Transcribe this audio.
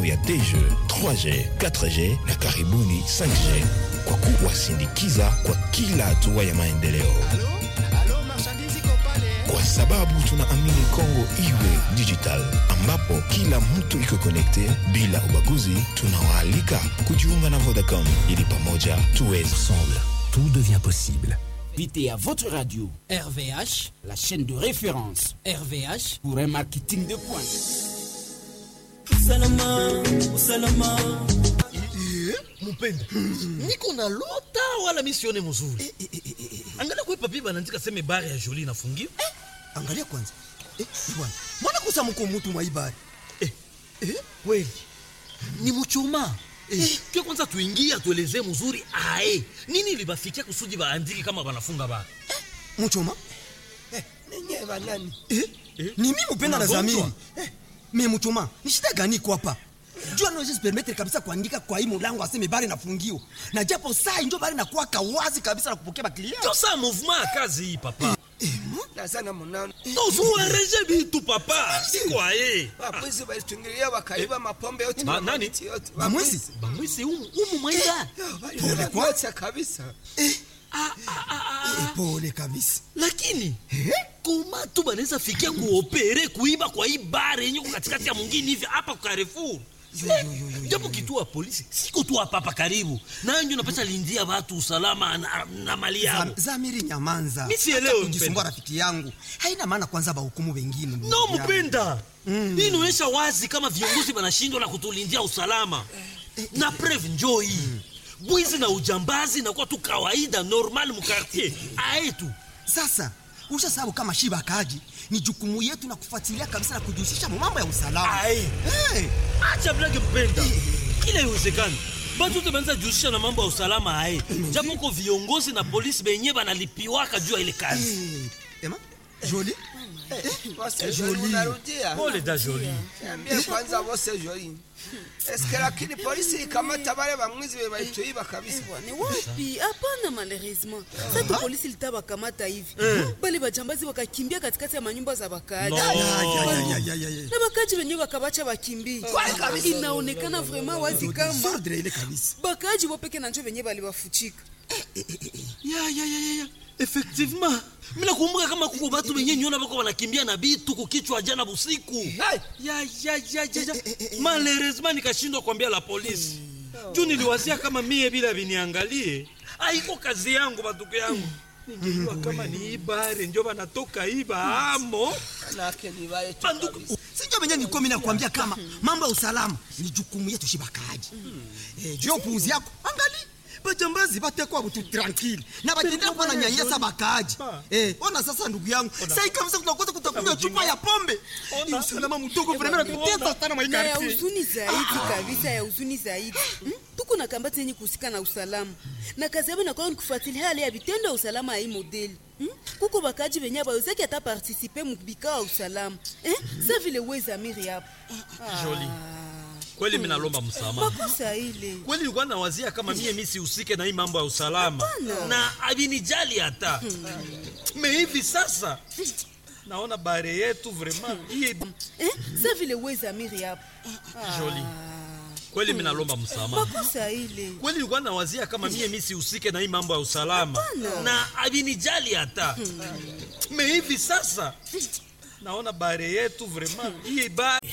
ya 2G, 3G, 4G na karibuni 5G kwa kuwasindikiza kwa kila hatua ya maendeleo, kwa sababu tunaamini Kongo iwe digital, ambapo kila mtu iko connecte bila ubaguzi. Tunawaalika kujiunga na Vodacom ili pamoja tuwe ensemble. Tout devient possible. Invitez à votre radio RVH, la chaîne de référence RVH, pour un marketing de pointe. usalama usalama mupenda niko na lota wala misione mzuri angalia kwe papi banaandika seme bare ya joli inafungiwa angalia kwanza eh, bwana mbona kusa mko mutu mwaibari eh, eh, kweli ni muchoma eh, pia kwanza tuingie atuelezee mzuri ae nini libafikia kusudi baandiki kama banafunga bara muchoma ninye banani eh? Eh? ni mi mupenda na Unagonjwa? zamiri eh, me muchoma ni shida gani iko hapa jua naweza permettre kabisa kuandika kwa hii mulango aseme bari nafungiwa na japo saa injo bari nakuwaka wazi kabisa na kupokea baklia ndio saa mouvement ya kazi hii papa nazana munano tozuareje bitu papa sikwaye wapwizi balitungilia wakaiba mapombe yote Ma- na nani? mamiti yote bamwezi bamwisi umu umu mwaida waliacha kabisa Eh, pole kabisa lakini koma tu banaweza fikia kuopere kuiba kwa hii bare yenye ko katikati ya mwingine hivi hapa kwa Carrefour japo kituo ya polisi siko tu hapa hapa karibu nayo ndio napata lindia watu usalama na, na mali yao Zam- zamiri nyamanza Mi sielewi, Hata kujisumbua mpenda. rafiki yangu haina maana kwanza bahukumu wengine ndugu no yangu. mpenda hii inaonyesha wazi kama viongozi wanashindwa na kutulindia usalama na preve njoo hii bwizi na ujambazi nakuwa tu kawaida normal mukartier aetu sasa usha sababu kama shiba kaji ni jukumu yetu na kufuatilia kabisa na kujihusisha mu mambo ya usalama Aye. hey. acha blage mpenda kila iwezekani batu te banza jihusisha na mambo ya usalama haye japo ko viongozi na polisi benye banalipiwaka juu ya ile kazi hey. ema joli bose joli unarudia pole da joli niambie kwanza bose joli eske lakini polisi ikamata bale bamwizi be balituiba kabisa ni wapi hapana malheureusement sasa polisi litabakamata hivi bale bajambazi wakakimbia katikati ya manyumba za wakaaji No. Ya, ya, ya, ya, ya, ya, ya. na wakaaji wenyewe wakabacha wakimbie inaonekana vraiment wazi kama Sordre ile kabisa bakaaji wopeke na njo wenyewe balibafuchika ya ya ya ya ya effectivement mina kumbuka kama kuko batu benye nyona bako banakimbia na bitu kukichwa jana busiku ya ya ya ya ya malheureusement nikashindwa kuambia la polisi juu niliwazia kama mie bila viniangalie aiko kazi yangu batuko yangu ningejua kama ni ibare njo banatoka iba amo manake ni bale tu banduku sinjo venye nikomi nakwambia kama mambo ya usalama ni jukumu yetu shibakaji eh, juu ya upuuzi yako angali bajambazi batekwa butu tranquille na batendea kuwa na nyanyasa bakaaji eh, ona sasa ndugu yangu sai kabisa tunakosa kutakunywa chupa ya pombe ni usalama mdogo vrema natutesa sana na ya maikarti huzuni zaidi kabisa ya huzuni zaidi Hmm? tuko na kambati yenye kuhusika na usalama na kazi yabo inakuwa ni kufuatilia hali ya vitendo ya usalama ya hii modeli Hmm? kuko bakaji venye bawezaki ata partisipe mubikao ya usalama Eh? sa vile wezamiri hapo Joli. kweli minalomba msamaha makosa ile kweli nilikuwa nawazia kama mie mi sihusike na hii mambo ya usalama na avinijali hata me hivi sasa naona bare yetu vraiment hii Eh? sa vile wezamiri hapo joli kweli minalomba msamaha makosa ile kweli nilikuwa nawazia kama mie mi sihusike na hii mambo ya usalama na avinijali hata me hivi sasa naona bare yetu vraiment hii ba